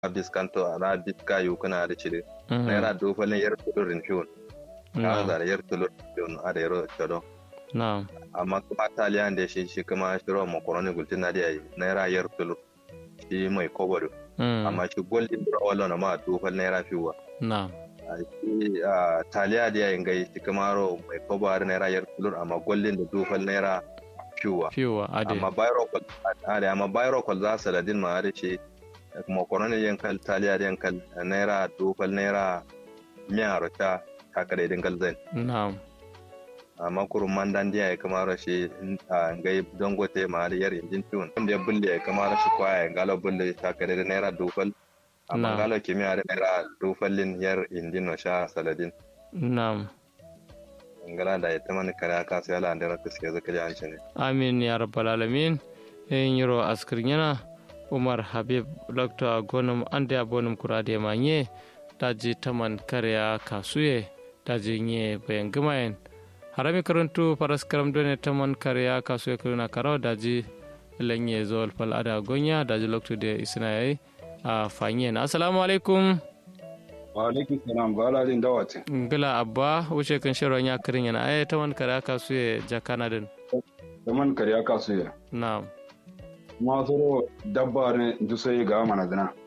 biskanto na biska yukuna da cire naira dofalin yar tulurin fiyon ka zara yar tulurin fiyon a da yaro chado na'am amma kuma taliyan da shi shi kuma shiro makaroni gultin na da yayi naira yar tulur shi mai kobodo amma shi golden wala na ma dofal naira fiwa na'am shi taliya da yayin gai shi kuma ro mai kobodo naira yar tulur amma golden da dofal naira fiwa fiwa ade amma bayro kol ade amma bayro kol za su ladin ma da ce makaroni yankal taliya da yankal naira dofal naira miya rota kakare dingal zai na'am amma kurun mandan diya ya kama rashi a ngai dangote ma da yar injin tun wanda ya bulle ya kama rashi kwaya ya galo bulle ta kare da naira dufal amma galo kimiyya da naira dufalin yar injin no sha saladin na'am ngala da ita mani kare aka sai ala da rakus ke zaka ji an ne amin ya rabbal alamin yin yiro askir yana umar habib dr gonum ande abonum kurade manye daji taman kariya kasuye daji nye bayan gumayen harami karantu faras karam done taman kariya kasuye kiruna karawa daji lanye zol fal ada gonya daji lokto de isna yayi a fanyen assalamu alaikum wa alaikum salam ba ala din dawate ngila abba wuce kan shirwa nya kirin yana ay taman kariya kasuye jakana din taman kariya kasuye na'am ma zoro dabba ne dusai ga mana dana